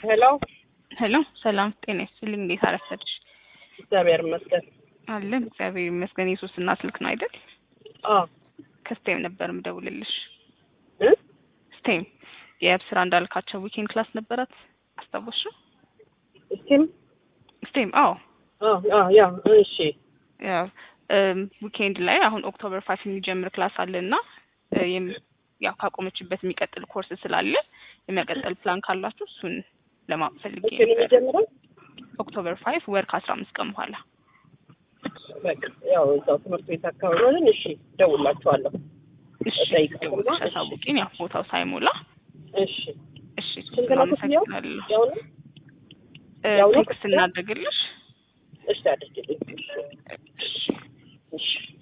ሄሎ ሄሎ ሰላም ጤና ይስጥልኝ። እንዴት አረፈድሽ? እግዚአብሔር ይመስገን። አለን እግዚአብሔር ይመስገን። የሶስትና ስልክ ነው አይደል? አዎ ከስቴም ነበር ምደውልልሽ። እ ስቴም የስራ እንዳልካቸው ዊኬንድ ክላስ ነበራት አስታወስሽው? እስቲም ስቴም አዎ አዎ አዎ ያ እሺ ያው እም፣ ዊኬንድ ላይ አሁን ኦክቶበር ፋይቭ የሚጀምር ክላስ አለ እና እ፣ የም- ያው ካቆመችበት የሚቀጥል ኮርስ ስላለ የሚያቀጥል ፕላን ካላችሁ እሱን ለማወቅ ፈልጌ መቼ ነው ነበር። የሚጀምረው? ኦክቶበር ፋይቭ ወር ከአስራ አምስት ቀን በኋላ በቃ ያው እዛው ትምህርት ቤት አካባቢ ሆነን እሺ ደውላችኋለሁ። እሺ እጠይቃለሁ። ደውለሽ አሳውቂኝ። ያው ቦታው ሳይሞላ እሺ እሺ ስንት ነው ክፍያው? አመሰግናለሁ። ያው ነው እ፣ ያው ነው ቴክስት ክፍያው? እናደርግልሽ። እሺ አድርጊልኝ። እሺ እሺ